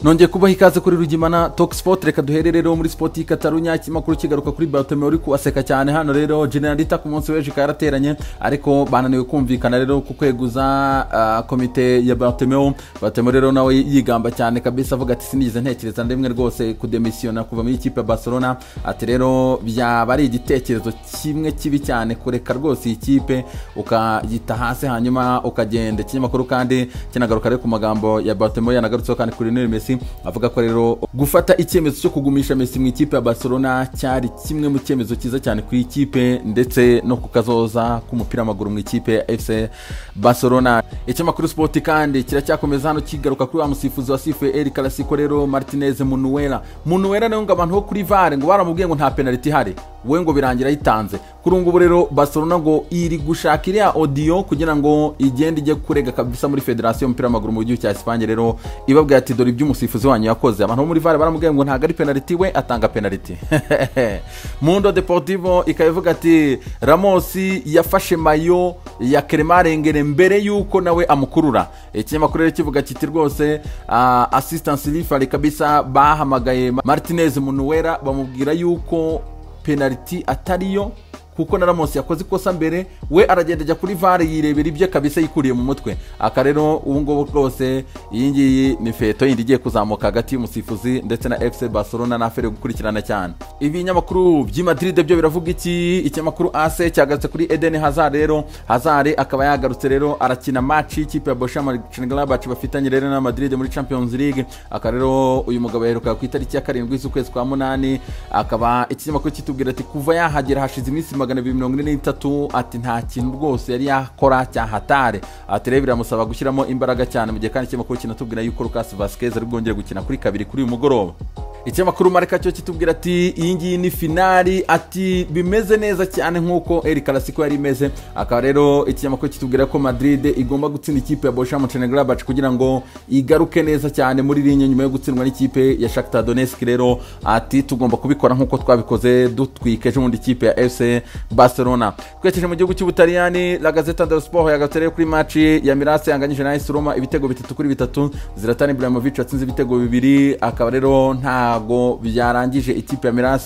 nongeye kubaha ikaze kuri rugimana tokisipoti reka duherere rero muri sipoti y'ikatarunya ikinyamakuru kigaruka kuri batome uri kuwaseka cyane hano rero general rita ku munsi w'ejo ikaba yarateranye ariko bananiwe kumvikana rero ku kweguza ah, komite ya batomeo batome rero nawe yigamba cyane kabisa avuga ati sinigeze ntekereza na rimwe rwose kudemisiyona kuva muri ikipe ya barcelona ati rero byaba ari igitekerezo kimwe kibi cyane kureka rwose iyi kipe ukayita hasi hanyuma ukagenda ikinyamakuru kandi kinagaruka rero ku magambo ya batome yanagarutseho kandi kuri Lionel Messi avuga ko rero gufata icyemezo cyo kugumisha Messi mu ikipe ya Barcelona cyari kimwe mu cyemezo cyiza cyane ku ikipe ndetse no ku kazoza k'umupira w'amaguru mu ikipe ya FC Barcelona ikinyamakuru Sport kandi kiracyakomeza hano kigaruka kuri wa musifuzi wa sifuye El Clasico rero Martinez Munuera Munuera nawe ngo abantu bo kuri VAR ngo baramubwiye ngo nta penalty ihari we ngo birangira yitanze kuri ubu ngubu rero Barcelona ngo iri gushaka iriya odiyo kugira ngo igende ijye kurega kabisa muri federasiyo y'umupira w'amaguru mu gihugu cya Espanye rero ibabwira ati dore ibyo umusifuzi wanyu yakoze abantu bo muri VAR baramubwiye ngo ntabwo ari penaliti we atanga penaliti Mundo Deportivo ikaba ivuga ati Ramos yafashe mayo ya Kremarengere mbere yuko nawe amukurura ikinyamakuru rero kivuga kiti rwose ah, assistance rifari kabisa bahamagaye Martinez Munuera bamubwira yuko penaliti atariyo kuko na Ramos yakoze ikosa mbere we aragenda ajya kuri VAR yirebera ibye kabisa yikuriye mu mutwe aka rero ubu ngubu rwose iyi ngiyi ni feto yindi igiye kuzamuka hagati y'umusifuzi ndetse na FC Barcelona na feri gukurikirana cyane ibi binyamakuru by'i Madrid byo biravuga iki ikinyamakuru AS cyagarutse kuri Eden Hazard rero Hazard akaba yagarutse rero arakina match y'ikipe ya Borussia Mönchengladbach bafitanye rero na Madrid muri Champions League aka rero uyu mugabo yaheruka ku itariki ya karindwi z'ukwezi kwa munani akaba ikinyamakuru kitubwira ati kuva yahagera hashize iminsi magana magana abiri mirongo ine n'itatu ati nta kintu rwose yari yakora cya hatare ati rero biramusaba gushyiramo imbaraga cyane mu gihe kandi ikinyamakuru kinatubwira yuko Lucas Vasquez ari bwongere gukina kuri kabiri kuri uyu mugoroba ikinyamakuru mareka cyo kitubwira ati iyi ngiyi ni finali ati bimeze neza cyane nk'uko El Clasico yari imeze akaba rero ikinyamakuru kitubwira ko Madrid igomba gutsinda ikipe ya Borussia Mönchengladbach kugira ngo igaruke neza cyane muri linya nyuma yo gutsindwa n'ikipe ya Shakhtar Donetsk rero ati tugomba kubikora nk'uko twabikoze dutwika ejo bundi ikipe ya FC Barcelona twerekeje mu gihugu cy'Ubutaliyani La Gazzetta dello Sport yagarutse rero kuri match ya Milan yanganyije na AS Roma ibitego bitatu kuri bitatu Zlatan Ibrahimovic yatsinze ibitego bibiri akaba rero ntago byarangije ikipe ya Milan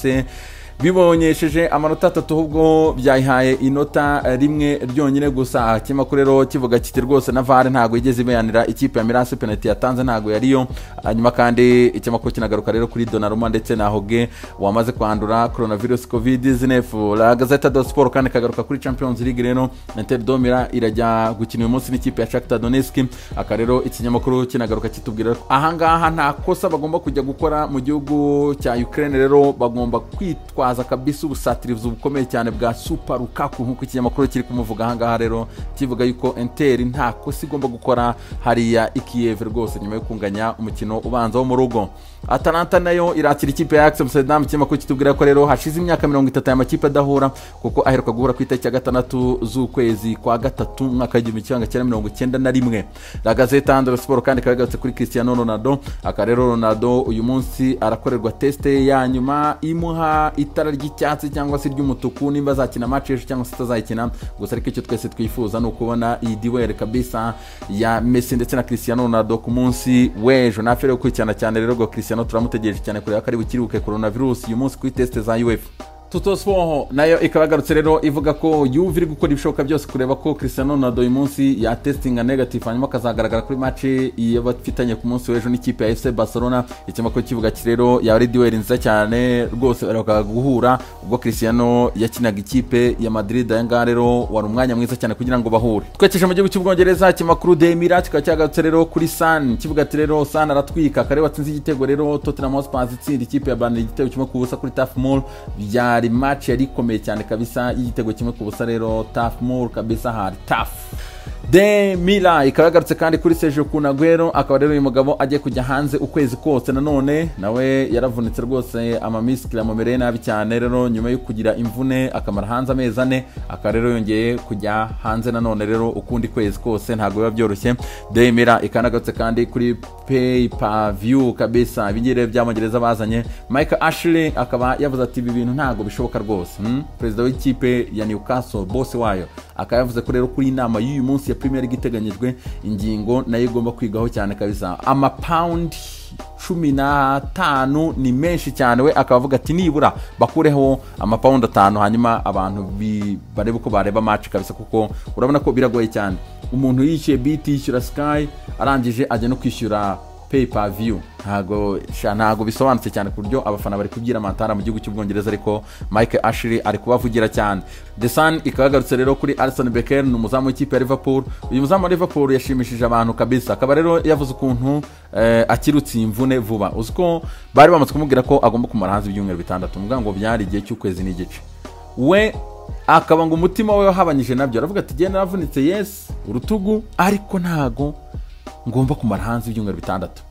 bibonyesheje amanota atatu ahubwo byayihaye inota rimwe ryonyine gusa ikinyamakuru rero kivuga kiti rwose na vare ntabwo yigeze ibanira ikipe ya mirase penaliti yatanze ntabwo yariyo hanyuma kandi ikinyamakuru kinagaruka rero kuri donaruma ndetse na hoge wamaze kwandura coronavirus covid 19 la gazeta do sport kandi kagaruka kuri champions league rero inter domira irajya gukina uyu munsi n'ikipe ya shakhtar donetsk aka rero ikinyamakuru kinagaruka kitubwira ko ahangaha nta kosa bagomba kujya gukora mu gihugu cya ukraine rero bagomba kwitwa kwitwaza kabisa ubusatirizi bukomeye cyane bwa super Lukaku nk'uko ikinyamakuru kiri kumuvuga ahangaha rero kivuga yuko Inter nta kosa igomba gukora hariya i Kiev rwose nyuma yo kunganya umukino ubanza wo mu rugo Atalanta nayo irakira ikipe ya Ajax Amsterdam ikinyamakuru kitubwira ko rero hashize imyaka mirongo itatu aya makipe adahura kuko aheruka guhura ku itariki ya gatandatu z'ukwezi kwa gatatu umwaka w'igihumbi kimwe magana cyenda mirongo icyenda na rimwe La Gazzetta dello Sport kandi ikaba yagarutse kuri Cristiano Ronaldo aka rero Ronaldo uyu munsi arakorerwa teste ya nyuma imuha ita itara ry'icyatsi cyangwa se ry'umutuku nimba azakina match ejo cyangwa se atazayikina gusa ariko icyo twese twifuza ni ukubona iyi duel kabisa ya Messi ndetse na Cristiano Ronaldo ku munsi w'ejo nafe rero gukurikirana cyane rero ngo Cristiano turamutegereje cyane kureba ko ari bukiruke coronavirus uyu munsi kuri test za UEFA tutosfoho nayo ikaba yagarutse rero ivuga ko yuve iri gukora ibishoboka byose kureba ko Cristiano Ronaldo uyu munsi yatesitinga negative hanyuma akazagaragara kuri match y'abafitanye ku munsi w'ejo n'ikipe ya FC Barcelona ikinyamakuru kivuga ati rero yaba ari duel nziza cyane rwose baheruka guhura ubwo Cristiano yakinaga ikipe ya Madrid aya ngaha rero wari umwanya mwiza cyane kugira ngo bahure twekeje mu gihugu cy'ubwongereza ikinyamakuru The Mirror kikaba cyagarutse rero kuri Sun kivuga ati rero Sun aratwika kare watsinze igitego rero Tottenham Hotspur itsinda ikipe ya Burnley igitego kimwe ku busa kuri Turf Moor byari hari match yari ikomeye cyane kabisa y'igitego kimwe ku busa rero taf mur kabisa hari taf de mila ikaba yagarutse kandi kuri sejo kunagwero akaba rero uyu mugabo agiye kujya hanze ukwezi kose nanone nawe yaravunitse rwose amamisikiri amumereye nabi cyane rero nyuma yo kugira imvune akamara hanze amezi ane akaba rero yongeye kujya hanze nanone rero ukundi kwezi kose ntabwo biba byoroshye de mila ikaba yanagarutse kandi kuri pay per view kabisa ibingibi rero by'amongereza bazanye mike ashley akaba yavuze ati ibi bintu ntabwo bishoboka rwose hmm? perezida w'ikipe ya newcastle bose wayo akaba yavuze ko rero kuri inama y'uyu munsi ya premier league iteganyijwe ingingo nayo igomba kwigaho cyane kabisa amapawundi cumi n'atanu ni menshi cyane we akaba avuga ati nibura bakureho amapawundi atanu hanyuma abantu bi- barebe uko bareba match kabisa kuko urabona ko biragoye cyane umuntu yishyuye biti yishyura sky arangije ajya no kwishyura pay per view ntago sha- ntago bisobanutse cyane ku buryo abafana bari kubwira amantara mu gihugu cy'ubwongereza ariko mike ashley ari kubavugira cyane the sun ikaba yagarutse rero kuri alison becker ni umuzamu w'ikipe ya liverpool uyu muzamu wa liverpool yashimishije abantu kabisa akaba rero yavuze ukuntu eh, akirutse iyi imvune vuba uzi ko bari bamaze kumubwira ko agomba kumara hanze ibyumweru bitandatu mvuga ngo byari igihe cy'ukwezi n'igice we akaba ngo umutima we wahabanyije nabyo aravuga ati genda navunitse yesi urutugu ariko ntago ngomba kumara hanze ibyumweru bitandatu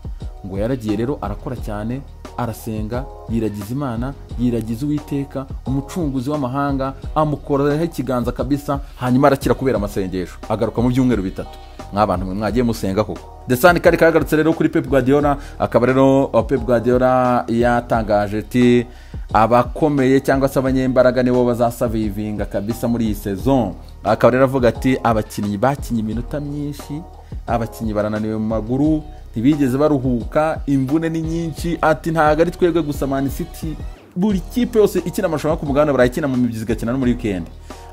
ngo yaragiye rero arakora cyane arasenga yiragiza imana yiragiza uwiteka umucunguzi w'amahanga amukoraho ikiganza kabisa hanyuma arakira kubera amasengesho agaruka mu byumweru bitatu nk'abantu mwe mwagiye musenga koko desani kari kagarutse rero kuri pep guardiola akaba rero uh, pep guardiola yatangaje ati abakomeye cyangwa se abanyembaraga nibo bazasavivinga kabisa muri iyi sezon akaba rero avuga ati abakinnyi bakinnye iminota myinshi abakinnyi barananiwe mu maguru ntibigeze baruhuka imvune ni nyinshi ati ntago ari twebwe gusa Man City buri kipe yose ikina amarushanwa ku mugabane barayikina mu mibyizi igakina no muri weekend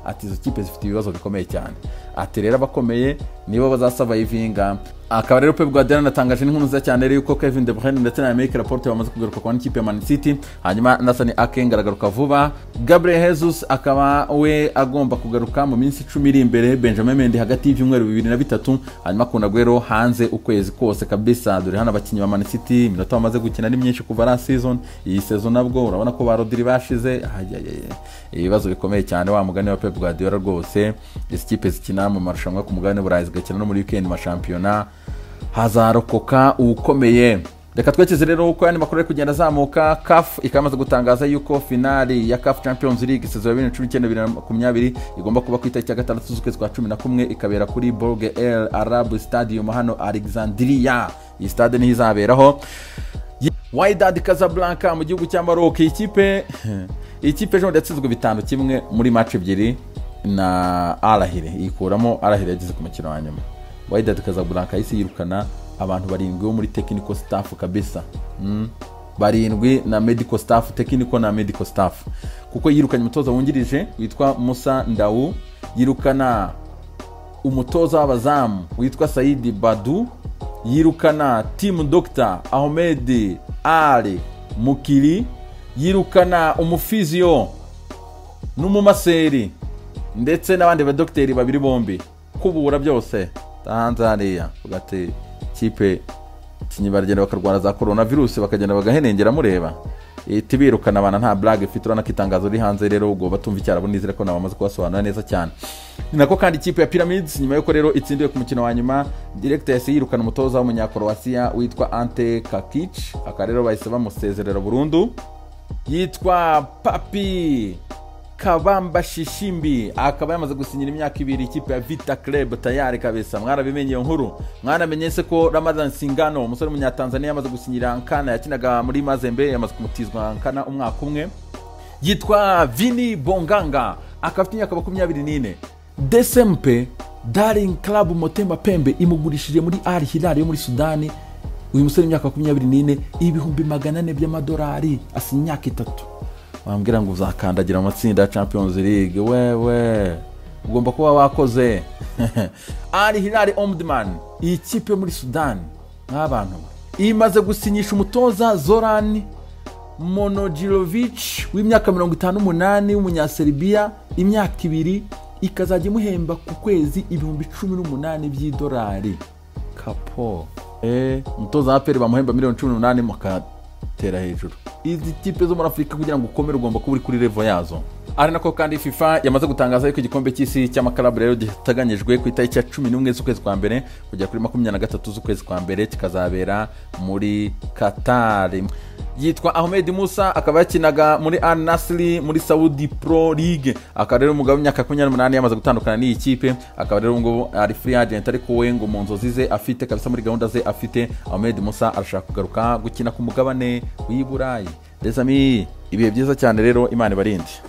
ati izo kipe zifite ibibazo bikomeye cyane ati rero abakomeye nibo bazasavayivinga akaba rero pep guardiola anatangaje n'inkuru nziza cyane rero yuko kevin de bruyne ndetse na Emerick Laporte bamaze kugaruka kuba n'ikipe ya man city hanyuma nasani akenga aragaruka vuba gabriel jesus akaba we agomba kugaruka mu minsi icumi iri imbere benjamin mendy hagati y'ibyumweru bibiri na bitatu hanyuma kunagwero hanze ukwezi kose kabisa dore hano abakinnyi ba man city iminota bamaze gukina ni myinshi kuva last season iyi season nabwo urabona ko ba rodiri bashize ayayaya ibibazo bikomeye cyane wa mugani wa pep guardiola rwose izi kipe zikina mu marushanwa ku mugabane burayi zigakina no muri weekend mashampiyona hazarokoka ukomeye reka twekeze rero uko yandi makuru ari kugenda azamuka caf ikaba imaze gutangaza yuko finali ya caf champions league sezon ya bibiri na cumi n'icyenda bibiri na makumyabiri igomba kuba ku itariki ya gatandatu z'ukwezi kwa cumi na kumwe ikabera kuri borge el arabu stadium hano alexandria iyi stade niho izaberaho Wydad Casablanca mu gihugu cya Maroc ikipe ikipe ejo bundi yatsinzwe bitanu kimwe muri match ebyiri na Arahire ikuramo Arahire yageze ku mukino wa nyuma Wydad Casablanca yahise yirukana abantu barindwi bo muri technical staff kabisa mm. barindwi na medical staff technical na medical staff kuko yirukanye umutoza wungirije witwa Musa Ndawu yirukana umutoza w'abazamu witwa Saidi Badu yirukana timu Dr Ahmed Ali Mukiri yirukana umufiziyo n'umumaseri ndetse n'abandi badogiteri babiri bombi kubura byose hanze hariya ugati kipe kinyi baragenda bakarwara za korona virusi bakagenda bagahenengera mureba ihita ibirukana abana nta blague ifite urabona ko itangazo riri hanze rero ubwo batumva icyarabo nizere ko nabo bamaze kubasobanura neza cyane ni nako kandi ikipe ya pyramids nyuma yuko rero itsindiwe ku mukino wa nyuma direct yahise yirukana umutoza w'umunyakorowasiya witwa ante kakic akaba rero bahise bamusezerera burundu yitwa papi kabamba shishimbi akaba yamaze gusinyira imyaka ibiri ikipe ya vita club tayari kabisa mwarabimenye iyo nkuru mwaramenye se ko ramadan singano umusore w'umunyatanzaniya yamaze gusinyira nkana yakinaga muri mazembe yamaze kumutizwa nkana umwaka umwe yitwa vini bonganga akaba afite imyaka makumyabiri n'ine desempe daring club motema pembe imugurishije muri al hilal yo muri sudani uyu musore w'imyaka makumyabiri n'ine ibihumbi magana ane by'amadolari asa imyaka itatu wambwira ngo uzakandagira amatsinda ya champions league wewe ugomba kuba wakoze ari hilari omdman iyi kipe yo muri sudani nk'abantu imaze gusinyisha umutoza zorani monojirovic w'imyaka mirongo itanu n'umunani w'umunyaserbia imyaka ibiri ikazajya imuhemba ku kwezi ibihumbi cumi n'umunani by'idolari kapo eh, umutoza wa peri bamuhemba miliyoni cumi n'umunani mukatera hejuru izi kipe zo muri afurika kugira ngo ukomere ugomba kuba uri kuri revo yazo ari nako kandi fifa yamaze gutangaza yuko igikombe cy'isi cy'amakarabu rero giteganyijwe ku itariki ya cumi n'umwe z'ukwezi kwa mbere kugera kuri makumyabiri na gatatu z'ukwezi kwa mbere kikazabera muri katari yitwa ahmed musa akaba yakinaga muri al nasiri muri saudi pro league akaba rero umugabo w'imyaka makumyabiri n'umunani yamaze gutandukana n'iyi kipe akaba rero ubu ngubu ari free agent ariko we ngo mu nzozi ze afite kabisa muri gahunda ze afite ahmed musa arashaka kugaruka gukina ku mugabane w'i burayi desami ibihe byiza cyane rero imana ibarinde